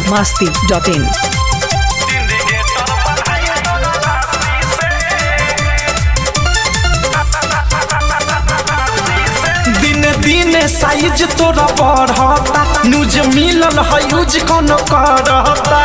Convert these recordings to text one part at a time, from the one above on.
masti.in. दिन दिन size तोरा बढ़ता न्यूज मिलल है यूज कौन करता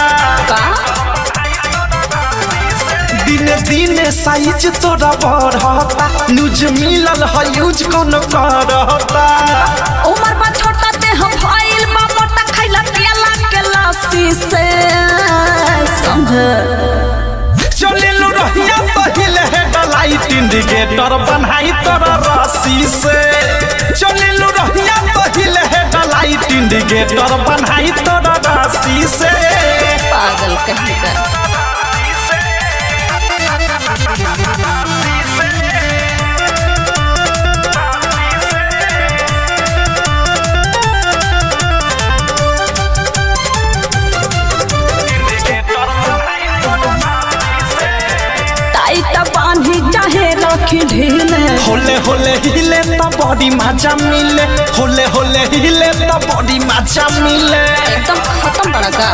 दिन दिन साइज तोरा बढ़ता न्यूज मिलल है यूज कौन करता उमर बा छोटा ते हम फाइल बा मोटा खैला पियला के लस्सी से समझ चलिलु रहिया पहिले हेडलाइट इंडिकेटर बनाई तोरा रस्सी से चलिलु रहिया पहिले हेडलाइट इंडिकेटर बनाई तोरा रस्सी से पागल कहीं का टाइट बांधी चाहे रखी ढीले होले होले हिले त बॉडी मजा मिले होले होले हिले त बॉडी मजा मिले एकदम खत्म बड़ा का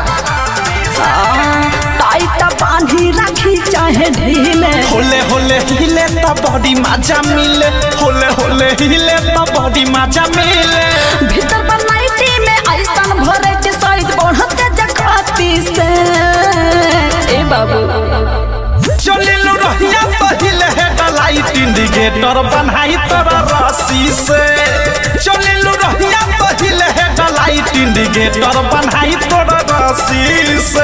टाइट बांधी रखी चाहे ढीले होले होले हिले त बॉडी मजा मिले होले होले हिले त बॉडी मजा मिले भीतर बनाइटी में ऐसन भरे के साइड बढ़ते जकाती से ए बाबू चलिलु रहिया पहिले हेडलाइट इंडिकेटर बनाई तोरा रस्सी से चलिलु रहिया पहिले हेडलाइट इंडिकेटर बनाई तोरा रस्सी से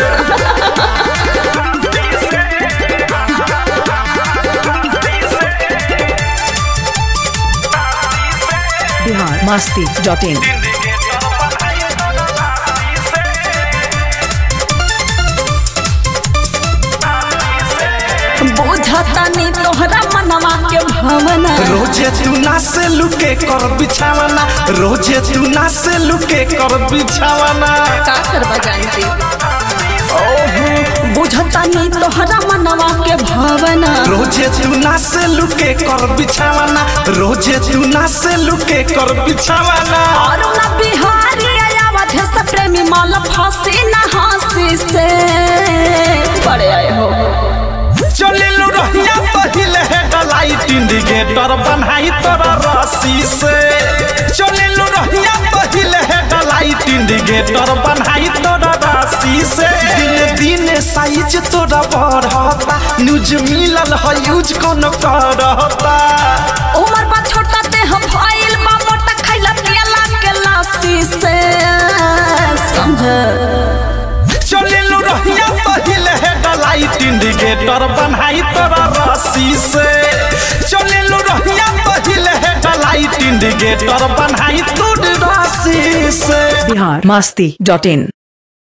Bihar masti.in. बुझता नहीं तोहरा मनवा के भावना रोजे तू ना से लुके कर बिछावना रोजे तू ना से लुके कर बिछावना का करवा जानती बुझता नहीं तोहरा मनवा के भावना रोजे तू ना से लुके कर बिछावना रोजे तू ना से लुके कर बिछावना और ना बिहारी आयावत है सब प्रेमी माल फांसी ना हंसी से बड़े आए हो चलिलु रहिया पहिले हेडलाइट इंडिकेटर बनाई तोरा रस्सी से चलिलु रहिया पहिले हेडलाइट इंडिकेटर बनाई तोरा रस्सी से दिन दिन साइज तोरा बढ़ता न्यूज मिलल है यूज कौन करता उमर बा छोटा ते हम फाइल बा मोटा खैला पियला के लस्सी से समझ चलिलु रहिया पहिले हेडलाइट इंडिकेटर बनाई तोरा रस्सी से चलिलु रहिया पहिले हेडलाइट इंडिकेटर बनाई तोरा रस्सी से Bihar masti.in.